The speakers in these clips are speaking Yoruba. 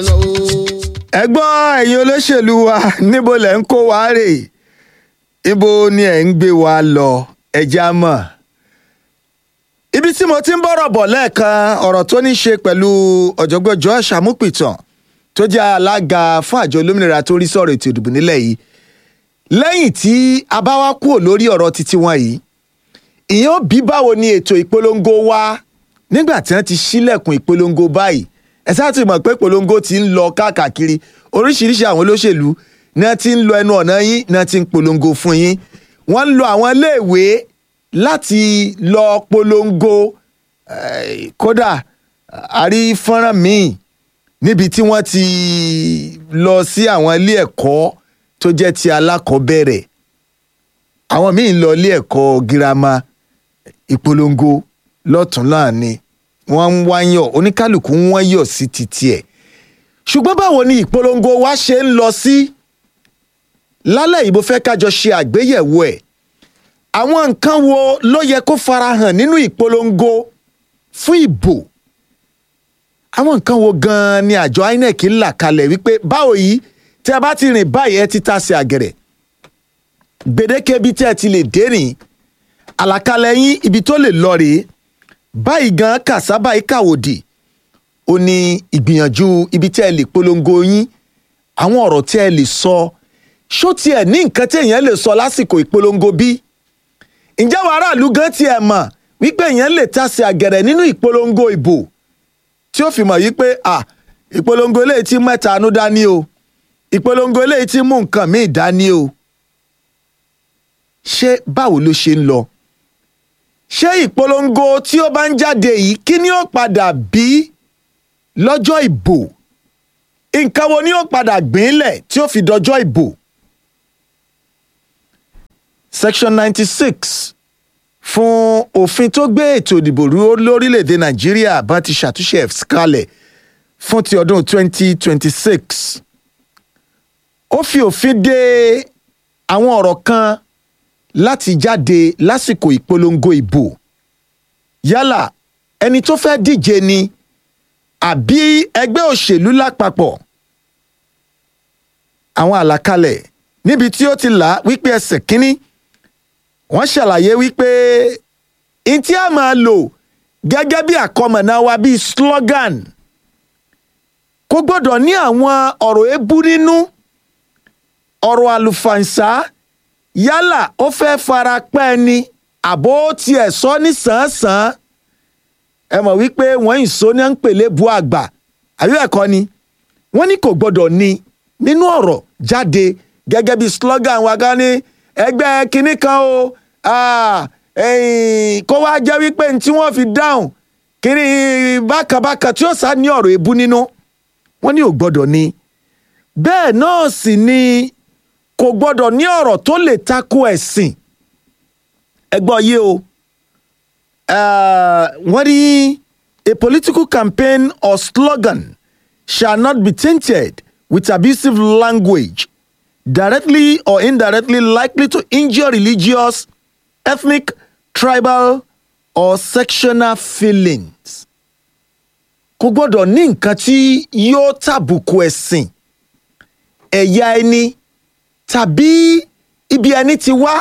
ẹ gbọ́ ẹ̀yin olóṣèlú wa níbo lẹ̀ ń kó wa rè ibo ni ẹ̀ ń gbé wa lọ ẹja mọ̀ ibi tí mo ti ń bọ̀rọ̀ bọ̀ lẹ́ẹ̀kan ọ̀rọ̀ tó ní ṣe pẹ̀lú ọ̀jọ̀gbọ́n Josh Amupitan tó jẹ́ alága fún àjọ olómìnira tó rí sọ̀rọ̀ ètò ìdìbò nílẹ̀ yìí lẹ́yìn tí a bá wá kúrò lórí ọ̀rọ̀ títí wọn yìí ìyẹn ó bí báwo ni ètò ìpolongo wa nígbà tí wọ́n ti ṣílẹ̀kùn ìpolongo báyìí ẹ sáà ti mọ̀ pé ìpolongo ti ń lọ káàkiri oríṣiríṣi àwọn olóṣèlú ní wọ́n ti ń lọ ẹnu ọ̀nà yín ní wọ́n ti ń polongo fún yín wọ́n ń lo àwọn iléèwé láti lọ polongo eh, kódà àrí fọ́nrán míì níbi tí wọ́n ti lọ sí àwọn ilé ẹ̀kọ́ tó jẹ́ ti alákọ̀ọ́bẹ̀rẹ̀ àwọn míì ń lọ ilé ẹ̀kọ́ girama ìpolongo lọ́tún náà ni wọ́n ń wáyọ̀ oníkálukú ń wáyọ̀ sí titi ẹ̀ ṣùgbọ́n báwo ni ìpolongo wa ṣe ń lọ sí lálẹ́ yìí mo fẹ́ kájọ ṣe àgbéyẹ̀wò ẹ̀ àwọn nǹkan wo ló yẹ kó farahàn nínú ìpolongo fún ìbò àwọn nǹkan wo gan-an ni àjọ INEC ń là kalẹ̀ wípé báwo yìí tí a bá ti rìn báyìí ẹ ti ta sí àgẹ̀rẹ̀ gbèdéke ibi tí ẹ ti lè dé rìn àlàkalẹ̀ yín ibi tó lè lọ rèé báyìí gan kàṣá báyìí kàwòdì ó ní ìgbìyànjú ibi tí ẹ lè polongo yín àwọn ọ̀rọ̀ tí ẹ lè sọ ṣó tiẹ̀ ní nǹkan tí èèyàn lè sọ lásìkò ìpolongo bí ǹjẹ́ àwọn aráàlú gan tiẹ̀ mọ̀ wípé èèyàn lè tasẹ̀ àgẹ̀rẹ̀ nínú ìpolongo ìbò tí ó fi mọ̀ wípé à ìpolongo eléyìí tí mẹ́ta anú dání o ìpolongo eléyìí tí mú nǹkan míì dání o ṣé báwo ló ṣe ń lọ ṣé ìpolongo tí ó bá ń jáde yìí kí ni ó padà bí lọ́jọ́ ìbò nǹkan wo ni ó padà gbìnlẹ̀ tí ó fi dọjọ́ ìbò. section ninety six fún òfin tó gbé ètò ìdìbò rú lórílẹ̀‐èdè nàìjíríà bá ti ṣàtúnṣe ẹ̀ kalẹ̀ fún ti ọdún twenty twenty six ó fi òfin de àwọn ọ̀rọ̀ kan láti jáde lásìkò ìpolongo ìbò yálà ẹni tó fẹ́ díje ni àbí ẹgbẹ́ òṣèlú lápapọ̀ àwọn àlàkalẹ̀ níbi tí ó ti là wípé ẹsẹ̀ kínní wọ́n ṣàlàyé wípé n tí a máa lò gẹ́gẹ́ bí àkọmọ̀nà wa bíi slogan kò gbọ́dọ̀ ní àwọn ọ̀rọ̀ èébú nínú ọ̀rọ̀ àlùfàǹsá yálà ó fẹ́ fara pẹ́ ni àbó tiẹ̀ sọ ní sàn-án-sàn ẹ mọ̀ wípé wọ́n ń so ní à ń pèlè bu àgbà àbí ẹ̀kọ́ ni wọ́n ní kò gbọ́dọ̀ ní nínú ọ̀rọ̀ jáde gẹ́gẹ́ bí slogan wa gan ni ẹgbẹ́ kinní kan o kó wá jẹ́ wípé ní tí wọ́n fi dáhùn kiri bákàbákà tí ó sá ní ọ̀rọ̀ èébú nínú wọ́n ní ò gbọ́dọ̀ ní bẹ́ẹ̀ náà sì ni kò gbọ́dọ̀ ní ọ̀rọ̀ tó lè tako ẹ̀sìn ẹ gbọ́ yé o wọ́n ní a political campaign or slogan shall not be tainted with abusive language directly or indirectly likely to injure religious, ethnic, tribal or sectional feelings. kò gbọ́dọ̀ ní nǹkan tí yóò tàbùkù ẹ̀sìn ẹ̀yà ẹni tàbí ibi ẹni ti wá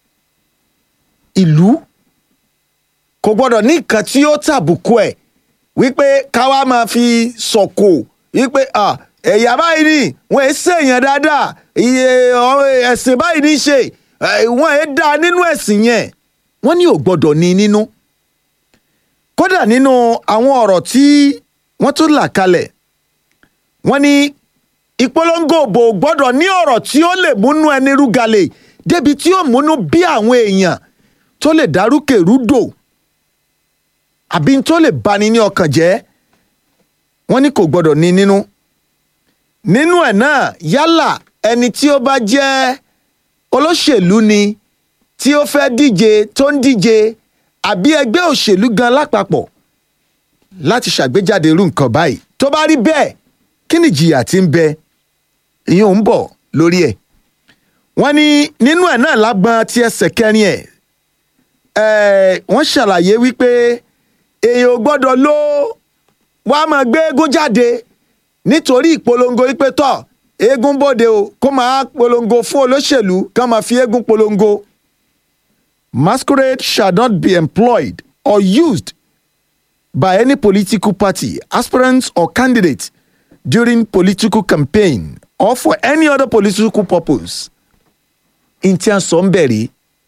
ìlú kò gbọ́dọ̀ ní nǹkan tí yóò tàbùkù ẹ̀ wípé káwa máa fi sọ̀kò wípé ẹ̀yà báyìí ni wọ́n ẹ̀ ṣèyàn dáadáa ẹ̀sìn báyìí ní ṣe wọ́n ẹ̀ dá nínú ẹ̀sìn yẹn wọ́n ní ò gbọ́dọ̀ ní nínú kódà nínú àwọn ọ̀rọ̀ tí wọ́n tún là kalẹ̀ wọ́n ní ìpolongo òbò gbọ́dọ̀ ní ọ̀rọ̀ tí ó lè múnú ẹni rúgalè débi tí ó múnú bí àwọn èèyàn tó lè dárúkè rúdò àbí tó lè bani ní ọkàn jẹ́ wọ́n ní kò gbọ́dọ̀ ní nínú nínú ẹ̀ náà yálà ẹni tí ó bá jẹ́ olóṣèlú ni tí ó fẹ́ díje tó ń díje àbí ẹgbẹ́ òṣèlú gan lápapọ̀ láti ṣàgbéjáde irú nǹkan báyìí tó bá rí bẹ́ẹ̀ kí ni ìjìyà tí ń bẹ ìyẹn ò ń bọ̀ lórí ẹ̀ wọ́n ní nínú ẹ̀ náà lágbọ́n tí ẹsẹ̀ kẹrin ẹ̀ wọ́n ṣàlàyé wípé èèyàn ò gbọ́dọ̀ ló wàá máa gbé eégún jáde nítorí ìpolongo wípé tọ̀ eégún bòde o kó máa polongo fún olóṣèlú ká máa fi eégún polongo. Masquerade shall not be employed or used by any political party, aspirants or candidate during political campaign or for any other political purpose. Ntí a sọ ń bẹ̀rẹ̀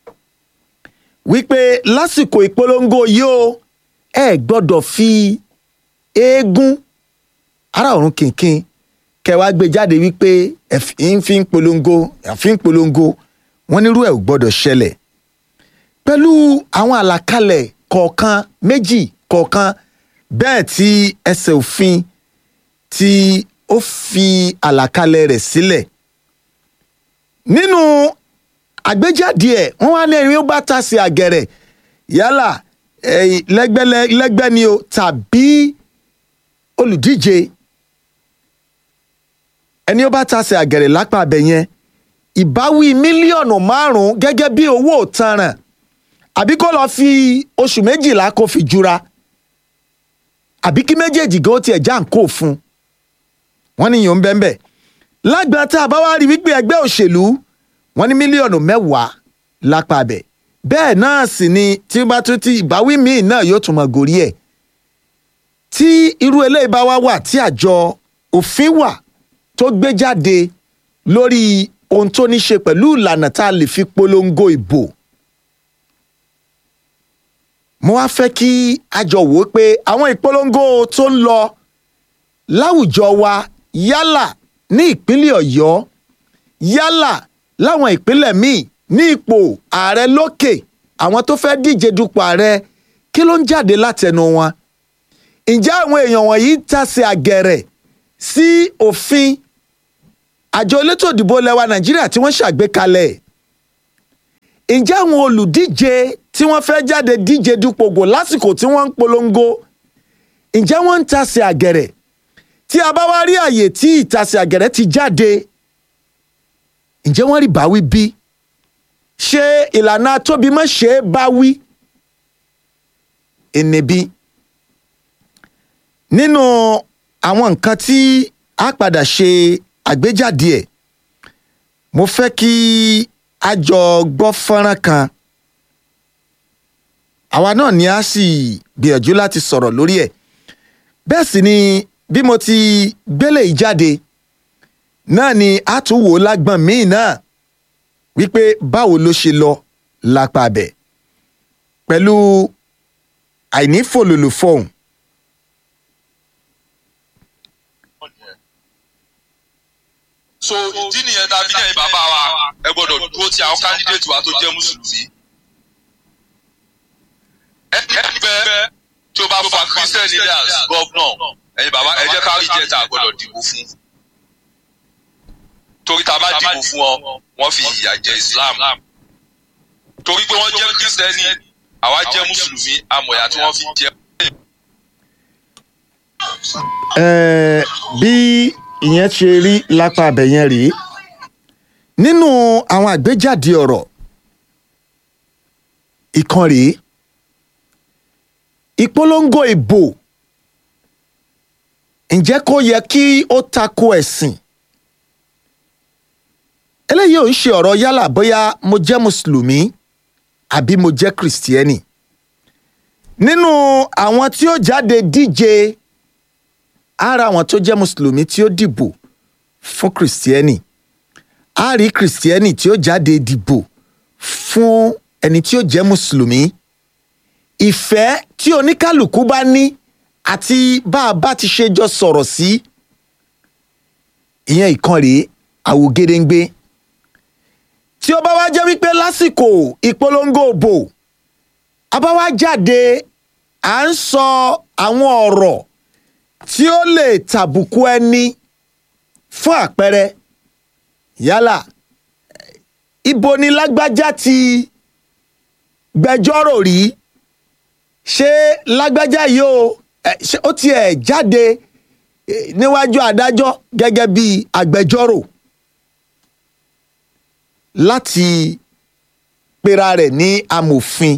wípé lásìkò ìpolongo yìí o ẹ gbọ́dọ̀ fi eégún ara ọ̀run kìnkìn kẹwàá gbé jáde wípé ẹ fi ń polongo ẹ fi ń polongo wọn nírú ẹ ò gbọ́dọ̀ ṣẹlẹ̀ pẹ̀lú àwọn àlàkalẹ̀ kọ̀ọ̀kan méjì kọ̀ọ̀kan bẹ́ẹ̀ tí ẹsẹ̀ òfin tí ó fi àlàkalẹ̀ rẹ̀ sílẹ̀ nínú àgbéjáde ẹ̀ wọ́n wá ní ẹni ó bá ta sí àgẹ̀rẹ̀ yálà lẹ́gbẹ́ ni o tàbí olùdíje ẹni ó bá ta sí àgẹ̀rẹ̀ lápá abẹ yẹn ìbáwí mílíọ̀nù márùn-ún gẹ́gẹ́ bí owó òtanràn àbí kó lọ́ọ́ fi oṣù méjìlá kó fi jura àbí kí méjèèjì gan tiẹ̀ já ń kó fún wọ́n ní yòó ń bẹ́ẹ̀ bẹ́ẹ̀ lágbà tá a bá wá rí wípé ẹgbẹ́ òṣèlú wọ́n ní mílíọ̀nù mẹ́wàá lápá abẹ bẹ́ẹ̀ náà sì ni tí bá tún ti ìbáwí míì náà yóò tún mọ gòrí ẹ̀ tí irú eléyìí bá wá wà tí àjọ òfin wà tó gbé jáde lórí ohun tó ní ṣe pẹ̀lú ìlànà tá a lè fi polongo ìbò mo wá fẹ́ kí a jọ wò ó pé àwọn ìpolongo tó ń lọ láwùjọ wa yálà ní ìpínlẹ̀ ọ̀yọ́ yálà láwọn ìpínlẹ̀ míì ní ipò ààrẹ lókè àwọn tó fẹ́ díje dupò ààrẹ kí ló ń jáde látẹnu wọn ǹjẹ́ àwọn èèyàn wọ̀nyí ń tasẹ̀ àgẹ̀rẹ̀ sí òfin àjọ elétò ìdìbò lẹwa nàìjíríà tí wọ́n ṣàgbékalẹ̀ ǹjẹ́ àwọn olùdíje tí wọ́n fẹ́ jáde díje dupògbò lásìkò tí wọ́n ń polongo ǹjẹ́ wọ́n ń tasẹ̀ àgẹ̀rẹ̀ tí a bá wá rí àyè tí ìtasẹ̀ àgẹ̀rẹ̀ ti jáde ǹjẹ́ wọ́n rí báwí bí ṣé ìlànà tóbi mọ́ ṣe é báwí ẹnẹbí nínú àwọn nǹkan tí a padà ṣe àgbéjáde ẹ̀ mo fẹ́ kí a jọ gbọ́ fọ́nrán kan àwa náà ni a sì gbìyànjú láti sọ̀rọ̀ lórí ẹ̀ bẹ́ẹ̀ sì ni bí mo ti gbélé yìí jáde náà ni a tún wò lágbọ̀n míì náà wípé báwo ló ṣe lọ lápá bẹ̀ pẹ̀lú àìní fòlòlò fọ̀hún. so ìdí nìyẹn tá a fi ní ẹ̀yin bàbá wa ẹ gbọ́dọ̀ dúró ti àwọn kándídéètì wa tó jẹ́ mùsùlùmí. ẹni bẹ́ẹ̀ tí o bá fa christian leaders governor ẹ̀yin bàbá ẹ jẹ́ ká rí jẹ́ tá a gbọ́dọ̀ dìbò fún. torí tá a bá dìbò fún ọ wọ́n fi ìyà jẹ islam. torí pé wọ́n jẹ́ kristẹni àwa jẹ́ mùsùlùmí amọ̀yà tí wọ́n fi jẹ. Ẹ̀ẹ́, bí ìyẹn ṣe rí lápá abẹ yẹn rèé nínú àwọn àgbéjáde ọ̀rọ̀ ìkan rèé ìpolongo ìbò ǹjẹ́ kó yẹ kí ó tako ẹ̀sìn eléyìí ò ń ṣe ọ̀rọ̀ yálà bóyá mo jẹ́ mùsùlùmí àbí mo jẹ́ kìrìsìtẹ́nì nínú àwọn tí ó jáde díje ara àwọn tó jẹ́ mùsùlùmí tí ó dìbò fún kìrìsìtẹ́nì a rí kìrìsìtẹ́nì tí ó jáde dìbò fún ẹni tí ó jẹ́ mùsùlùmí ìfẹ́ tí oníkálukú bá ní àti bá a bá ti ṣe jọ sọ̀rọ̀ sí ìyẹn ìkan rèé àwògedengbe tí ó bá wá jẹ́ wípé lásìkò ìpolongo òbò a bá wá jáde à ń sọ àwọn ọ̀rọ̀ tí ó lè tàbùkù ẹni fún àpẹẹrẹ yálà ibo ni lágbájá ti gbẹjọ́rò rí ṣé lágbájá yìí ó ẹ, ṣé ó tiẹ̀ jáde eh, níwájú adájọ́ gẹ́gẹ́ bí agbẹjọ́rò láti pera rẹ̀ ní amòfin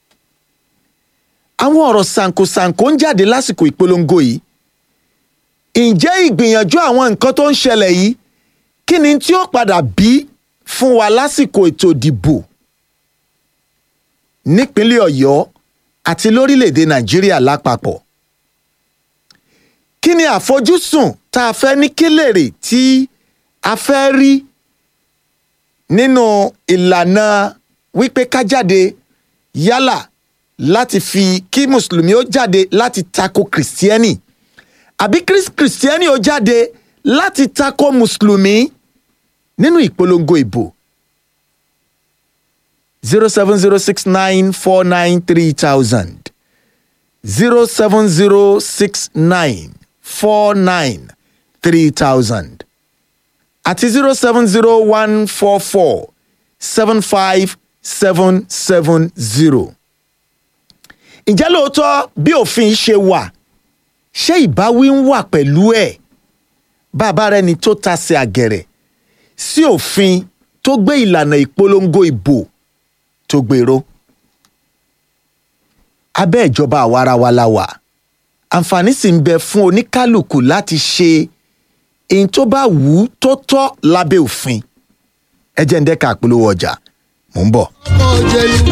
àwọn ọ̀rọ̀ sànkosànko ń jáde lásìkò ìpolongo yìí ǹjẹ́ ìgbìyànjú àwọn nǹkan tó ń ṣẹlẹ̀ yìí kí ni tí ó padà bí fún wa lásìkò ètò ìdìbò nípínlẹ̀ ọ̀yọ́ àti lórílẹ̀‐èdè nàìjíríà lápapọ̀ kí ni àfojúsùn tá a fẹ́ ní kílèrè tí a fẹ́ rí nínú ìlànà wípé ká jáde yálà láti fi kí mùsùlùmí ó jáde láti tako kìrìsìtẹ́nì àbí kìrìsìtẹ́nì ó jáde láti tako mùsùlùmí nínú ìpolongo ìbò zero seven zero six nine four nine three thousand zero seven zero six nine four nine three thousand àti zero seven zero one four four seven five seven seven zero. ǹjẹ́ lóòótọ́ bí òfin ṣe wà ṣé ìbáwí ń wà pẹ̀lú ẹ̀ bàbá rẹ ni tó tasẹ̀ àgẹ̀rẹ̀ sí òfin tó gbé ìlànà ìpolongo ìbò tó gbèrò. abẹ́ ìjọba àwarawa la wà àǹfààní sì ń bẹ fún oníkálukú láti ṣe èyí tó bá wù ú tó tọ́ lábẹ́ òfin ẹ jẹ́ ń dẹ́ka àpolówó ọjà mò ń bọ̀. ọmọ òjèlú